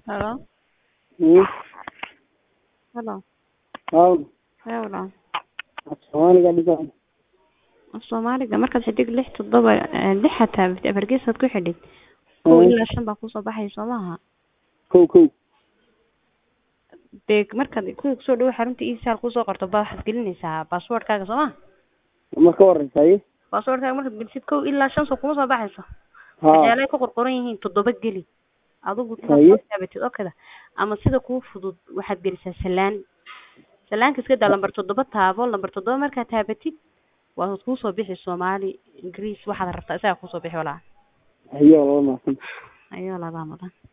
Hello? Hmm. Hello? Hawd. Hello? Soomaaliga dhigan. Soomaaliga markaad xidhig lix toddoba eh, lix xataa afargeesaad ku xidhid kow Hmm. ilaa shan baa kusoo baxaya soo maaha Kow kow. dee markaad kuwii kusoo dhawo xarunta isaal kusoo qorto baa waxaad gelinaysaa baasboortkaaga soo maha Ma ka warraysa haye? baasboortkaaga markaad gelisid kow ilaa shan soo kuma soo baxayso Haa. waxyaalahay ku qorqoran yihiin toddoba geli adigu Haye. inaad soo taabatid oo kada ama sida kuu fudud waxaad gelisaa salaan salaanka iska daa lambar toddoba taabo lambar toddoba markaad taabatid waa kuusoo bixi soomaali ingiriis waxaad rabtaa isagaa kuusoo bixi walaa Haye waa laba maasan. ayuu ladaa mudan